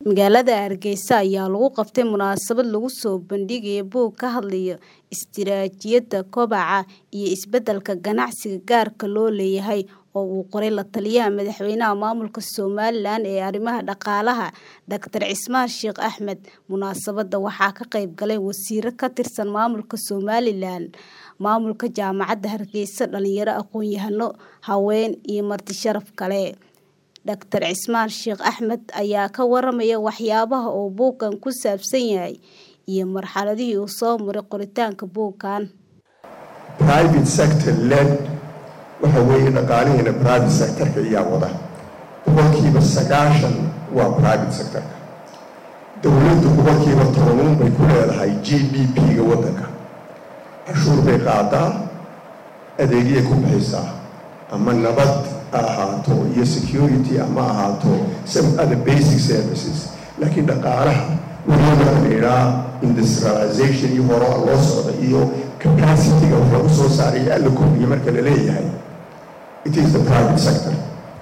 Magaalada Hargeysa ayaa lagu qabtay munaasabad lagu soo bandhigayo buug ka hadlaya istiraatiijiyadda kobaca iyo isbeddelka ganacsiga gaarka loo leeyahay oo uu qoray la-taliyaha madaxweynaha maamulka Somalilan ee arrimaha dhaqaalaha Dr Cismaan Sheikh Axmed. Munaasabadda waxaa ka qayb galay wasiirro ka tirsan maamulka Somalilan, maamulka jaamacadda Hargeysa, dhalinyaro, aqoon-yahano, haween iyo marti sharaf kale. Dr Cismaan Sheikh Axmed ayaa ka waramaya waxyaabaha uu buuggan ku saabsan yahay iyo marxaladihii uu soo maray qoritaanka buuggan. private sector led waxa weeye dhaqaalihiina private sectorka ayaa wada boqolkiiba sagaashan waa private sectorka dowladdu boqolkiiba tobanuun bay ku leedahay g d p-ga waddanka cashuur bay qaadaa adeegyay ku bixisaa ama nabad ha ahaato iyo security ama ahaato some other basic services laakiin dhaqaalaha weliba la idhaa industrialization iyo horoa loo socda iyo capacity-ga wax lagu soo saaray iyo alla kordhiyo marka la leeyahay it is the private sector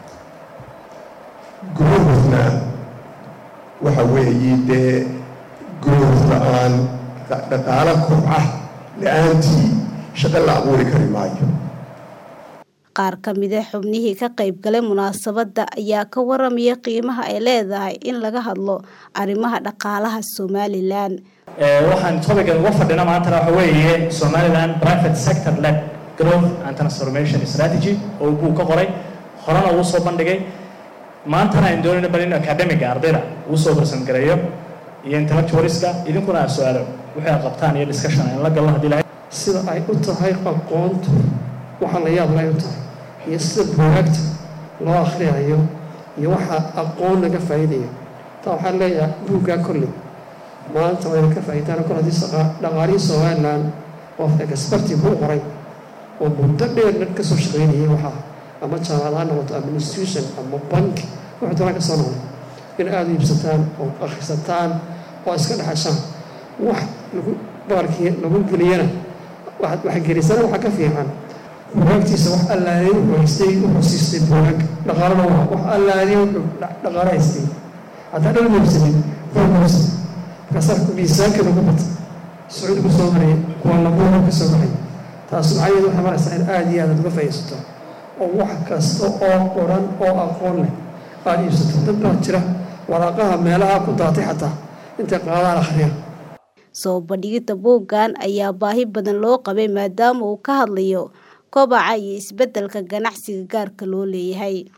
growthna waxa weeye dee growth la-aan dhaqaalo kobca la-aantii shaqo la abuuri kari maayo qaar ka mid a xubnihii ka qayb galay munaasabadda ayaa ka waramaya qiimaha ay leedahay in laga hadlo arrimaha dhaqaalaha Somalilan. waxaan topican uga fadhina maantana waxa weeye Somaliland private sector led growth and transformation strategy oo buu ka qoray horena uu soo bandhigay maantana aan doonayno bal in academiga ardayda uu soo barsan gareeyo iyo intellectualska idinkuna aad su-aalo wixii aad qabtaan iyo discussion aan la galno haddii lahayd sida ay u tahay aqoontu waxa la yaab lay u tahay iyo sida buugaagta loo akhriyayo iyo waxa aqoon laga faa'iidayo taa waxaan leeyahay buuggaa kolley maanta wayna ka faa'iidaan kol haddii dhaqaalihii somaliland oo experti buu qoray oo muddo dheer dhan ka soo shaqaynayay waxaa ama jaamacad ha noqoto ama institution ama bank wuxuu doonaa ka soo noqday in aada u iibsataan oo akhrisataan oo iska dhexashaan wax lagu baarkii lagu geliyana wax gelisana waxaa ka fiican buugaagtiisa wax allaadey wuxuu haystay wuxuu siistay buugaag dhaqaalana waa wax allaadey wuxuu dhaqaalo haystay haddaa dhan iibsanin buugausa markaasaa miisaanka lagu bata sacuudi ku soo maraya kuwa labuuga ka soo baxay taas macnaheedu waxay maraysaa in aada iyo aad uga faa'iidsato oo wax kasta oo qoran oo aqoon leh aada iibsato dad baa jira waraaqaha meelaha ku daatay xataa intay qaadaan akhriya soo bandhigidda buuggan ayaa baahi badan loo qabay maadaama uu ka hadlayo kobaca iyo isbeddelka ganacsiga gaarka loo leeyahay